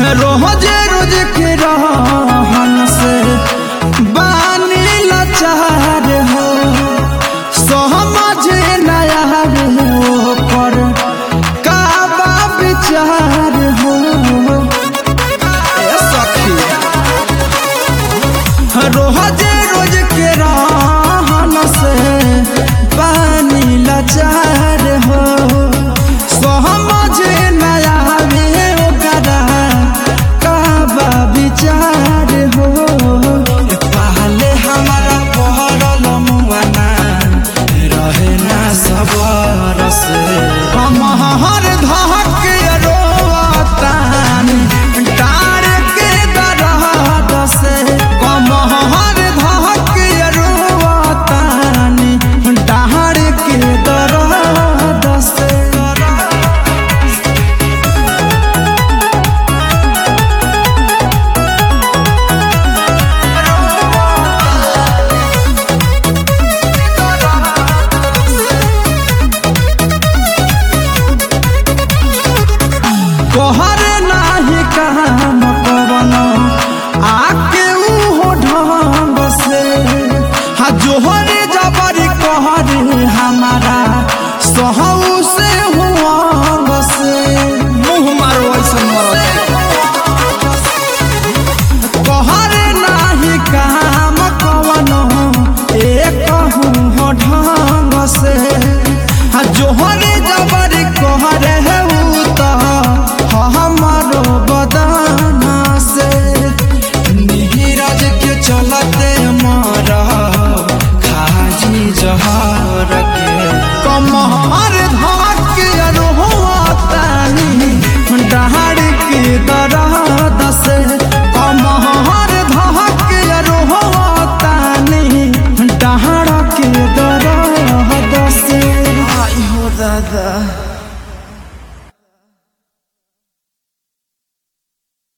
रोजे रोज के रहन से बानी लाचार हो समझ नया हो पर का बा विचार हो ए सखी रोजे रोज के रहन से बानी लाचार हो समझ नया ओकरा का बा विचार हो पहले हमारा पहरल मुआना रहे ना सबर से हम हर धक रोतानी डार के दरद से हम हर धक रोतानी डार के दरद से कोहर नाही काम कवन आके उहो ढंग से हा जोहरे जबरी कहरे हमारा सहौ